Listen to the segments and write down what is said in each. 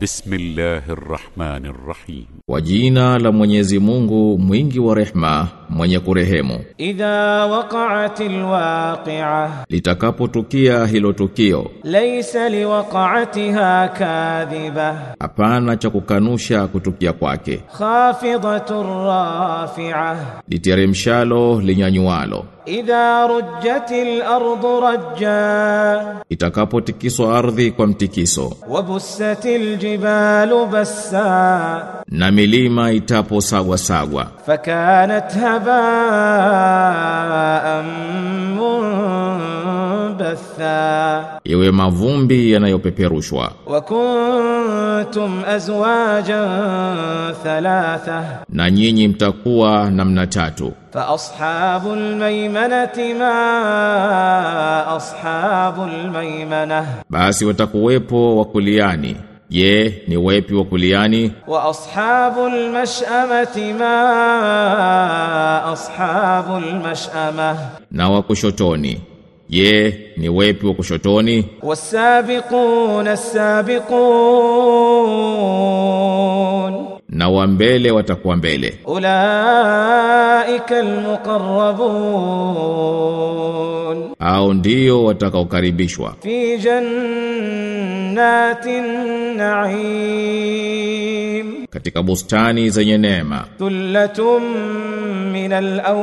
بسم الله الرحمن الرحيم Kwa jina la Mwenyezi Mungu mwingi wa rehma mwenye kurehemu إذا وقعت الواقعة litakapotukia hilo tukio ليس لوقعتها كاذبة hapana cha kukanusha kutukia kwake خافضة رافعة literemshalo linyanyualo إذا رجت الأرض رجا itakapotikiswa ardhi kwa mtikiso وبست الجبال بسا na milima itaposagwa sagwa فكانت هباء منبثا iwe mavumbi yanayopeperushwa وكنتم أزواجا ثلاثة na nyinyi mtakuwa namna tatu فأصحاب الميمنة ما أصحاب الميمنة basi watakuwepo wakuliani je ni wepi wakuliani وأصحاب المشأمة ما أصحاب المشأمة na wakushotoni je ni wepi wakushotoni والسابقون السابقون na wa mbele watakuwa mbele أولئك المقربون au ndio watakaokaribishwa في جنات النعيم katika bustani zenye neema ثلة من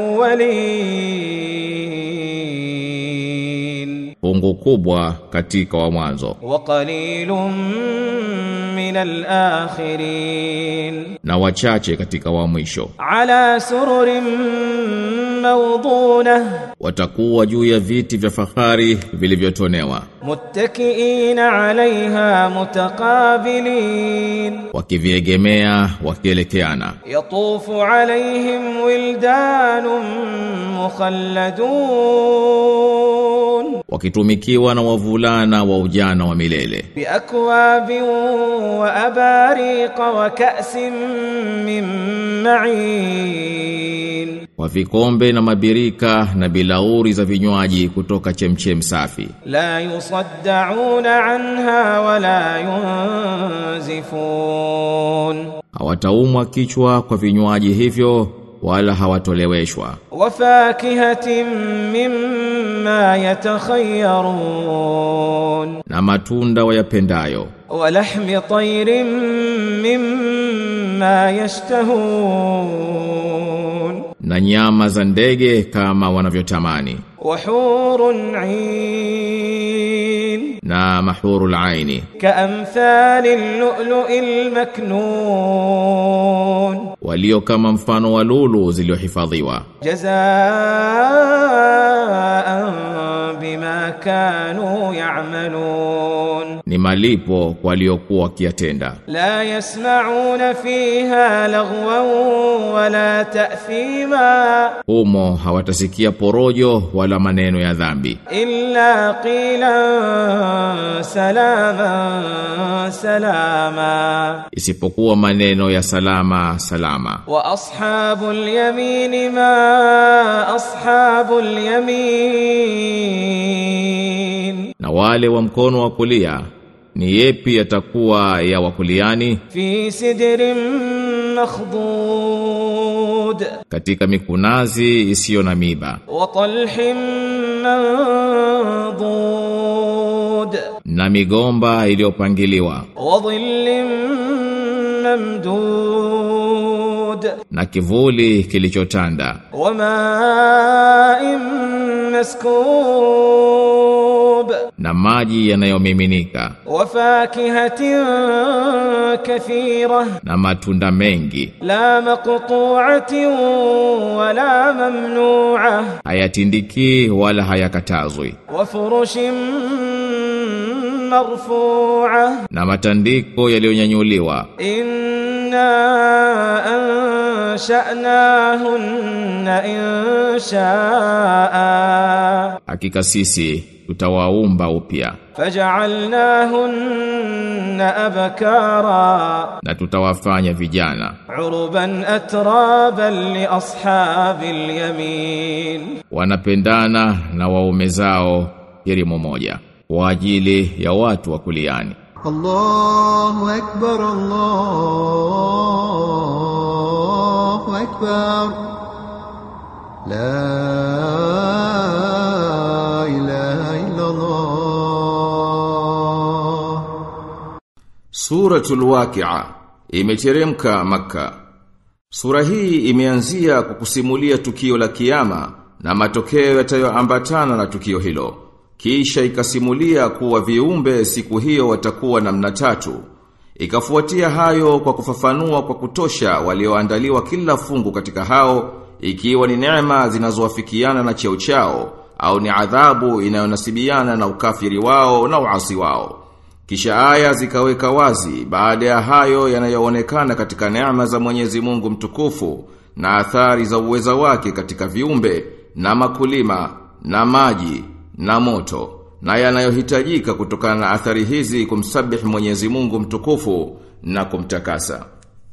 الأولين fungu kubwa katika wa mwanzo وقليل من الآخرين na wachache katika wa mwisho على سرر موضونة watakuwa juu ya viti vya fahari vilivyotonewa متكئين عليها متقابلين wakiviegemea wakielekeana يطوف عليهم ولدان مخلدون wakitumikiwa na wavulana wa ujana wa milele بأكواب وأباريق وكأس من معين kwa vikombe na mabirika na bilauri za vinywaji kutoka chemchem safi لا يصدعون عنها ولا ينزفون hawataumwa kichwa kwa vinywaji hivyo wala hawatoleweshwa وفاكهة مما يتخيرون na matunda wayapendayo ولحم طير مما يشتهون na nyama za ndege kama wanavyotamani وحور عين na mahurul aini كأمثال اللؤلؤ المكنون walio kama mfano wa lulu zilizohifadhiwa جزاء بما كانوا يعملون ni malipo kwa waliokuwa wakiyatenda لا يسمعون فيها لغوا ولا تأثيما humo hawatasikia porojo wala maneno ya dhambi إلا قيلا سلاما سلاما isipokuwa maneno ya salama salama وأصحاب اليمين ما أصحاب اليمين na wale wa mkono wa kulia ni yepi yatakuwa ya wakuliani في سدر مخضود katika mikunazi isiyo na miba وطلح منضود na migomba iliyopangiliwa وظل ممدود na kivuli kilichotanda وماء مسكوب na maji yanayomiminika وفاكهة كثيرة na matunda mengi لا مقطوعة ولا ممنوعة hayatindiki wala hayakatazwi وفرش مرفوعة na matandiko yaliyonyanyuliwa إنا أنشأناهن إن شاء hakika sisi tutawaumba upya فجعلناهن أبكارا na tutawafanya vijana عربا أترابا لأصحاب اليمين wanapendana na waume zao elimu moja kwa ajili ya watu wa kuliani الله أكبر الله أكبر لا إله إلا الله Suratul Waqi'a imeteremka Makka. Sura hii imeanzia kwa kusimulia tukio la kiyama na matokeo yatayoambatana na tukio hilo. Kisha ikasimulia kuwa viumbe siku hiyo watakuwa namna tatu. Ikafuatia hayo kwa kufafanua kwa kutosha walioandaliwa kila fungu katika hao ikiwa ni neema zinazowafikiana na cheo chao au ni adhabu inayonasibiana na ukafiri wao na uasi wao. Kisha aya zikaweka wazi baada ya hayo yanayoonekana katika neema za Mwenyezi Mungu mtukufu na athari za uweza wake katika viumbe na makulima na maji na moto na yanayohitajika kutokana na athari hizi kumsabihi Mwenyezi Mungu mtukufu na kumtakasa.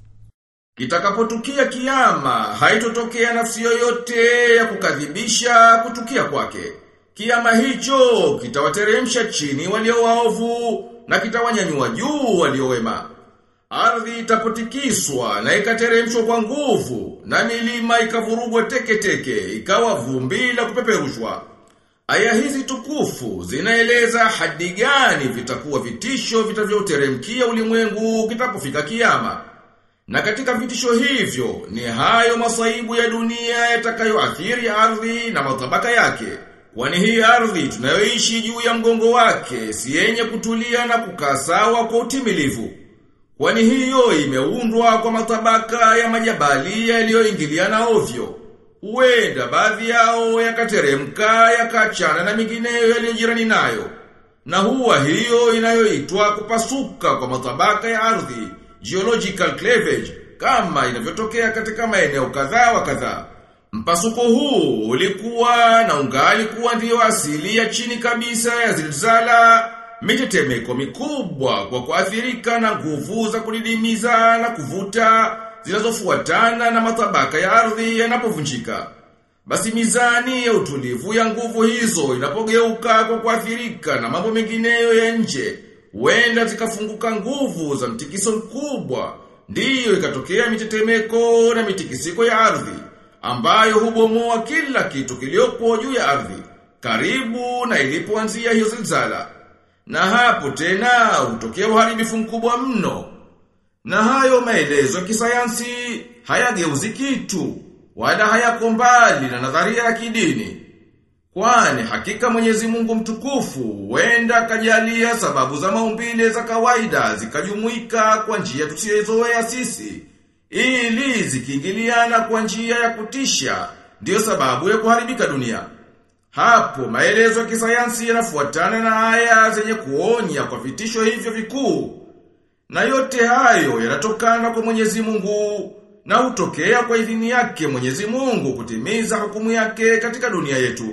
Kitakapotukia kiyama, haitotokea nafsi yoyote ya kukadhibisha kutukia kwake. Kiyama hicho kitawateremsha chini walio waovu na kitawanyanyua juu walio wema. Ardhi itapotikiswa na ikateremshwa kwa nguvu na milima ikavurugwa teke teke ikawa vumbi la kupeperushwa. Aya hizi tukufu zinaeleza hadi gani vitakuwa vitisho vitavyoteremkia ulimwengu kitapofika kiyama. Na katika vitisho hivyo ni hayo masaibu ya dunia yatakayoathiri ardhi na matabaka yake. Kwani hii ardhi tunayoishi juu ya mgongo wake si yenye kutulia na kukaa sawa kwa utimilivu. Kwani hiyo imeundwa kwa matabaka ya majabali yaliyoingiliana ovyo. Huenda baadhi yao yakateremka yakachana na mingineyo yaliyojirani nayo. Na huwa hiyo inayoitwa kupasuka kwa matabaka ya ardhi, geological cleavage, kama inavyotokea katika maeneo kadhaa wa kadhaa. Mpasuko huu ulikuwa na ungali kuwa ndiyo asili ya chini kabisa ya zilzala, mitetemeko mikubwa kwa kuathirika na nguvu za kudidimiza na kuvuta zinazofuatana na matabaka ya ardhi yanapovunjika. Basi mizani ya utulivu ya nguvu hizo inapogeuka kwa kuathirika na mambo mengineyo ya nje, huenda zikafunguka nguvu za mtikiso mkubwa, ndiyo ikatokea mitetemeko na mitikisiko ya ardhi ambayo hubomoa kila kitu kiliopo juu ya ardhi, karibu na ilipoanzia hiyo zilzala. Na hapo tena hutokea uharibifu mkubwa mno. Na hayo maelezo ya kisayansi hayageuzi kitu, wala hayako mbali na nadharia ya kidini. Kwani hakika Mwenyezi Mungu mtukufu huenda kajalia sababu za maumbile za kawaida zikajumuika kwa njia tusiyozoea sisi ili zikiingiliana kwa njia ya kutisha ndiyo sababu ya kuharibika dunia. Hapo maelezo ya kisayansi yanafuatana na aya zenye kuonya kwa vitisho hivyo vikuu. Na yote hayo yanatokana kwa Mwenyezi Mungu na hutokea kwa idhini yake Mwenyezi Mungu kutimiza hukumu yake katika dunia yetu.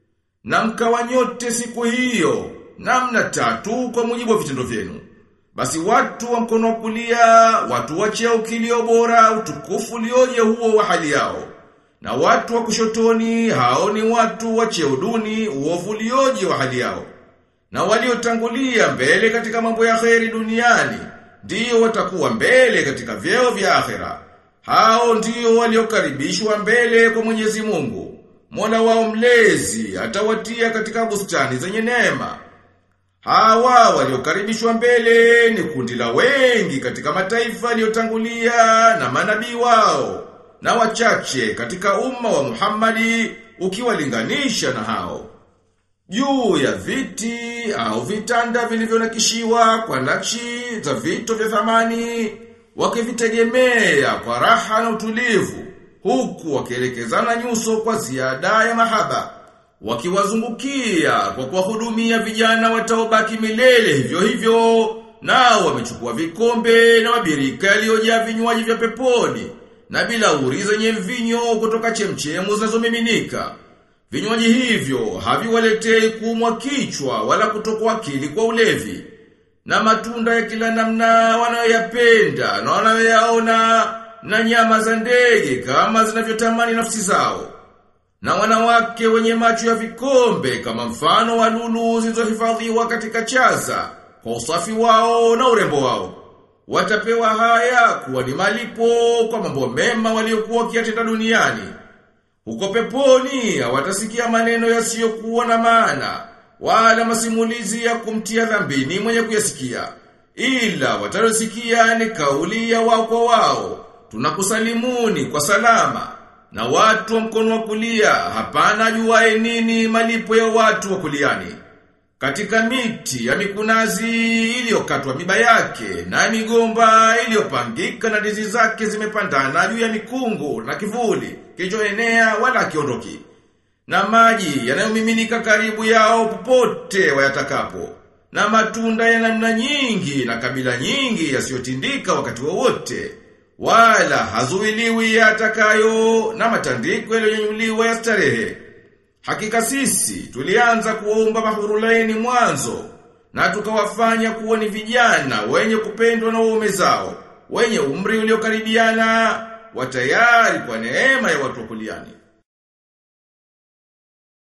Na mkawa nyote siku hiyo namna tatu kwa mujibu wa vitendo vyenu. Basi watu wa mkono wa kulia, watu wa cheo kilio bora, utukufu ulioje huo wa hali yao. Na watu wa kushotoni, hao ni watu wa cheo duni, uovu ulioje wa hali yao. Na waliotangulia mbele katika mambo ya kheri duniani, ndio watakuwa mbele katika vyeo vya akhera. Hao ndio waliokaribishwa mbele kwa Mwenyezi Mungu. Mola wao mlezi atawatia katika bustani zenye neema. Hawa waliokaribishwa mbele ni kundi la wengi katika mataifa yaliyotangulia na manabii wao na wachache katika umma wa Muhammadi ukiwalinganisha na hao. Juu ya viti au vitanda vilivyonakishiwa kwa nakshi za vito vya thamani wakivitegemea kwa raha na utulivu huku wakielekezana nyuso kwa ziada ya mahaba wakiwazungukia kwa kuwahudumia vijana wataobaki milele hivyo hivyo nao wamechukua vikombe na mabirika yaliyojaa vinywaji vya peponi na bilauri zenye mvinyo kutoka chemchemu zinazomiminika vinywaji hivyo haviwaletei kuumwa kichwa wala kutokwa akili kwa ulevi na matunda ya kila namna wanayoyapenda na wanayoyaona na nyama za ndege kama zinavyotamani nafsi zao na wanawake wenye macho ya vikombe kama mfano wa lulu zilizohifadhiwa katika chaza kwa usafi wao na urembo wao. Watapewa haya kuwa ni malipo kwa mambo mema waliokuwa wakiyatenda duniani. Huko peponi hawatasikia maneno yasiyokuwa na maana wala masimulizi ya kumtia dhambini mwenye kuyasikia. Ila watarosikia ni kauli ya wao kwa wao. Tunakusalimuni kwa salama. Na watu wa mkono wa kulia hapana ajuaye nini malipo ya watu wa kuliani. Katika miti ya mikunazi iliyokatwa miba yake na migomba iliyopangika na ndizi zake zimepandana juu ya mikungu na kivuli kilichoenea wala kiondoki. Na maji yanayomiminika karibu yao popote wayatakapo. Na matunda ya namna nyingi na kabila nyingi yasiyotindika wakati wowote. Wala hazuiliwi yatakayo na matandiko yaliyonyuliwa ya starehe. Hakika sisi tulianza kuomba mahurulaini mwanzo na tukawafanya kuwa ni vijana wenye kupendwa na waume zao, wenye umri uliokaribiana, watayari kwa neema ya watu wa kuliani.